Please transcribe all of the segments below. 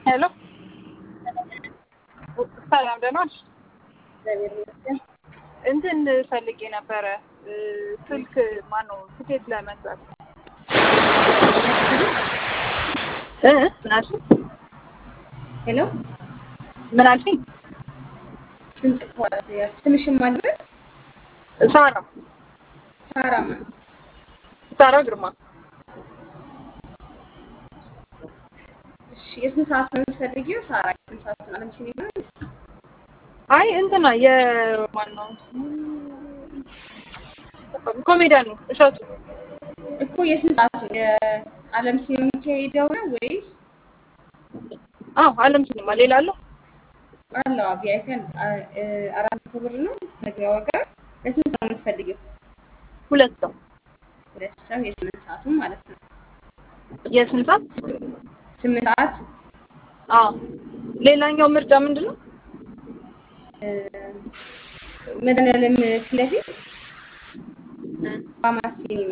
ሄሎ ሰላም ደህና ነሽ? እግዚአብሔር ይመስገን። እንትን ፈልጌ ነበረ ስልክ ማነው ትኬት ለመግዛት እ ምን አልሽኝ? ሄሎ ምን አልሽኝ? ድምፅ ከኋላ ያዝ። ስምሽን ማድረግ ሳራ ሳራ ማን? ሳራ ግርማ እሺ፣ የስንት ሰዓት ነው የምትፈልጊው? ሳራ የስንት ሰዓት ነው? አለም ሲኒማ አይ እንትና የማን ነው ኮሜዲያን ነው እሸቱ እኮ የስንት ሰዓት ነው? የአለም ሲኒማ የሚካሄደው ነው ወይስ አዎ አለም ሲኒማ ሌላ አለው አለው? ቪአይፒ አራት መቶ ብር ነው መግቢያ ዋጋ። ለስንት ሰው ነው የምትፈልጊው? ሁለት ሰው ሁለት ሰው የስምንት ሰዓቱን ማለት ነው። የስንት ሰዓት ስምንት ሰዓት አዎ ሌላኛው ምርጫ ምንድን ነው መድኃኒዓለም ፊት ለፊት ፋማስ ሲኒማ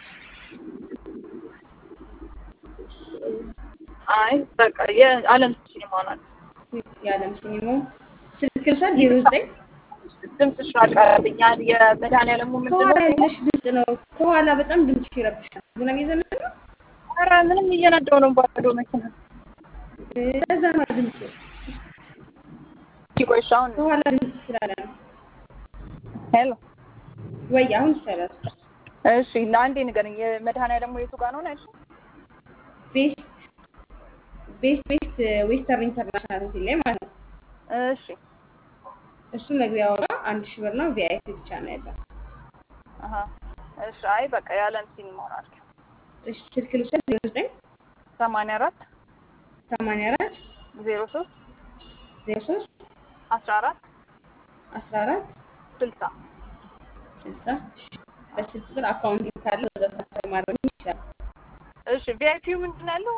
አይ በቃ የአለም ሲኒማ ናት የዓለም ሲኒማው ስልክ ልውሰድ ዜሮ ዘጠኝ ድምፅሽ አቀረብኛል የመድኃኒዓለሙ ምንድን ከኋላ ነው ያለሽ ድምፅ ነው። ከኋላ በጣም ድምፅ ይረብሻል። ዝናብ እየዘነበ ነው። ኧረ ምንም እየነዳሁ ነው ባዶ መኪና ለዛ ነው ድምፁ። ቆይ እሺ አሁን ከኋላ ድምፅ ስላለ ነው። ሄሎ ወይ አሁን ይሻላል። እሺ ለአንዴ ንገረኝ የመድኃኒዓለሙ የቱ ጋር ነው ነው ያልሽኝ ቤስት ቤስት ቤስት ዌስተርን ኢንተርናሽናል ሆቴል ላይ ማለት ነው። እሺ እሱ መግቢያ ዋጋ አንድ ሺህ ብር ነው። ቪአይፒ ብቻ ነው ያለው። አሀ እሺ አይ በቃ የዓለም ሲኒማ ናት እሺ ስልክ ልውሰድ ዜሮ ዘጠኝ ሰማንያ አራት ሰማንያ አራት ዜሮ ሶስት ዜሮ ሶስት አስራ አራት አስራ አራት ስልሳ ስልሳ በስልክ ቁጥር አካውንት ካለ በዛ ትራንስፈር ማድረግ ይችላል። እሺ ቪአይፒው ምንድን ነው ያለው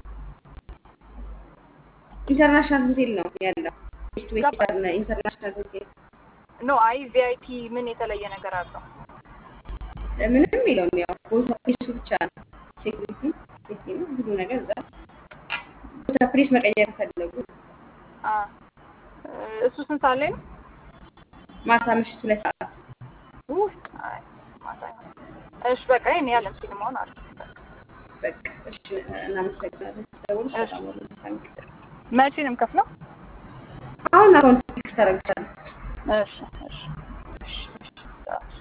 ኢንተርናሽናል ሆቴል ነው ያለው። ቤስት ገባኝ። ዌስተርን ኢንተርናሽናል ሆቴል ኖ አይ ቪአይፒ ምን የተለየ ነገር አለው ምንም የለውም። ያው ቦታ ፕሬሱ ብቻ ነው። ሴኩሪቲ ሴፍቲ ነው ሁሉ ነገር እዛ ቦታ ፕሬስ መቀየር ከፈለጉ አ እሱ ስንት ሰዓት ላይ ነው ማታ ምሽት ሁለት ሰዓት ውይ አይ ማታ አይሆንም። እሺ በቃ ይሄን የዓለም ሲኒማውን አለ በቃ እሺ፣ እናመሰግናለን። ደውል እሺ። ሰላም ወደ መቼ ነው የምከፍለው አሁን አካውንት ቴክስት ታደርግሻለሁ። እሺ